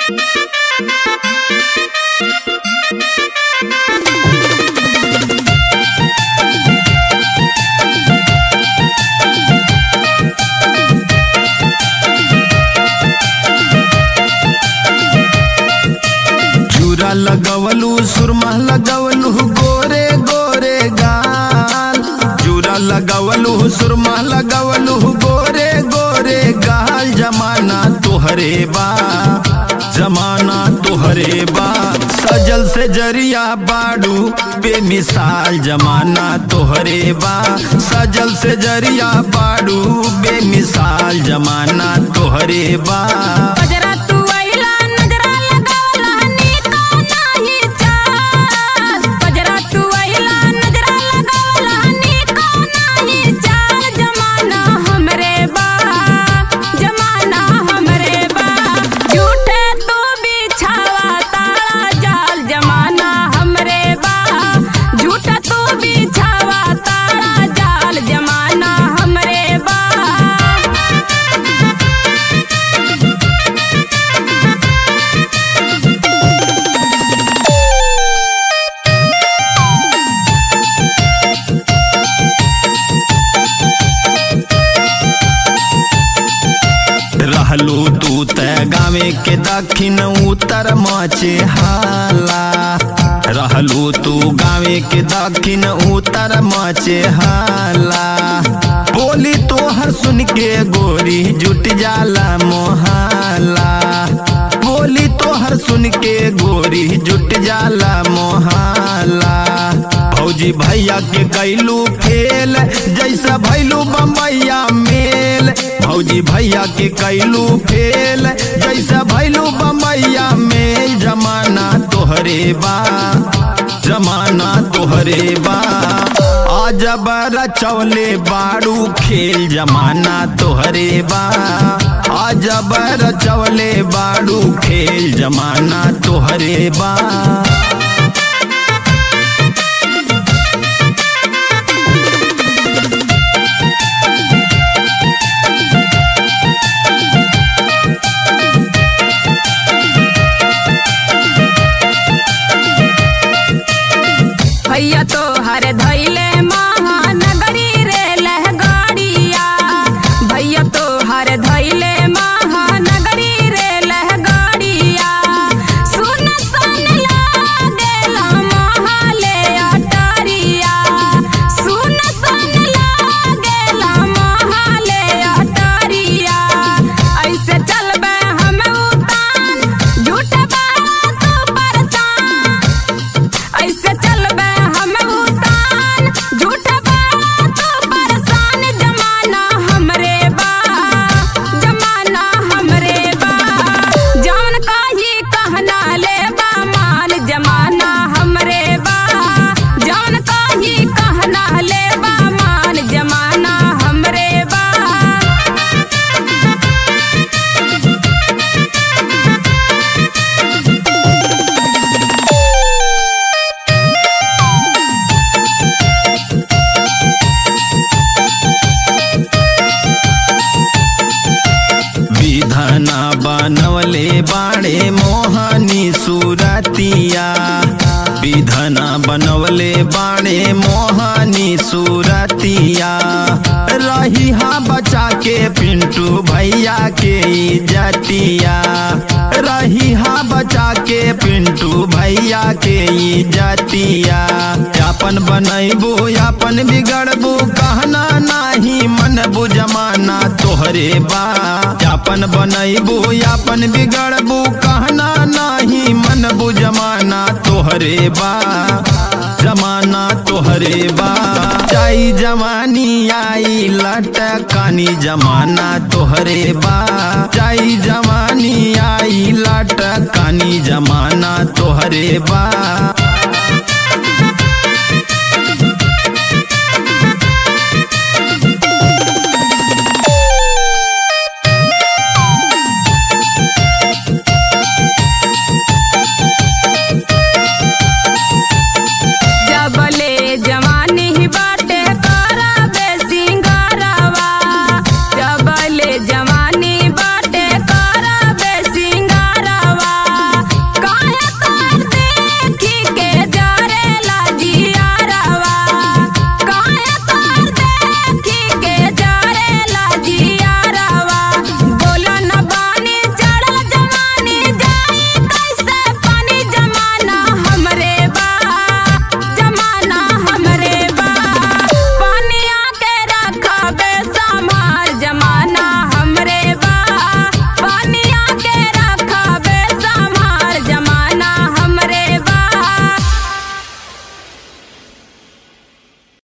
चूरा लगवलू सुरमा लगवलू गोरे गोरे गाल चूरा लगवलू सुरमा लगवलू गोरे गोरे गाल जमाना तोहरे बा जमाना तोहरे बा सजल से जरिया बाड़ू बेमिसाल जमाना तोहरे बा सजल से जरिया बाड़ू बेमिसाल जमाना तोहरे बा गजरा तू आइला नजरा लगावला नीको नाही चाल गजरा तू आइला नजरा लगावला नीको नाही चाल जमाना हमरे बा जमाना हमरे बा झूठे तू बिछावा तारा जाल जमाना हमरे बा झूठा तू बिछावा तारा जाल जमाना हमरे बा रहलू तू त गावे के दक्षिण उत्तर मचे हाला रहलू तू गावे के दक्षिण उत्तर मचे हाला बोली तोहर सुन के गोरी जुट जाला मोहाला बोली तोहर सुन के गोरी जुट जाला मोहाला भौजी भैया के कैलू फेल जैसा भैलू बम्बैया मेल भौजी भैया के कैलू फेल जैसा भैलू बम्बैया मेल जमाना तोहरे बा जमाना तोहरे बा आज रचौले बाड़ू खेल जमाना तोहरे बा आज रचौले बाड़ू खेल जमाना तोहरे बा भैया तो हर धैले महानगरी रे लहगाड़िया भैया तो हर धैले महानगरी रे लहगाड़िया सुन सन लागेला महाले अटारिया सुन सन लागेला महाले अटारिया ऐसे चलबे हम उतान झूठ बात परचान ऐसे चलबे हम उतान झूठ बात परेशान जमाना हमरे बा जमाना हमरे बा जान काही कहना ले बा मान जमाना हमरे बा जान काही कहना ले बा मान जमाना हमरे बा विधना बनवले बाड़े मोहनी सूरतिया विधना बनवले बाड़े मोहनी सूरतिया रही हा बचा के पिंटू भैया के इज्जतिया रही हा बचा के पिंटू भैया के इज्जतिया अपन बनैबू अपन बिगड़बू कहना नाही मन बुझमाना तोहरे बा अपन बनैबू अपन बिगड़बू कहना नाही मन बुझमाना तोहरे बा जमाना तोहरे बा चाई जवानी आई लटकानी जमाना तोहरे बा चाई जवानी आई लटकानी जमाना तोहरे बा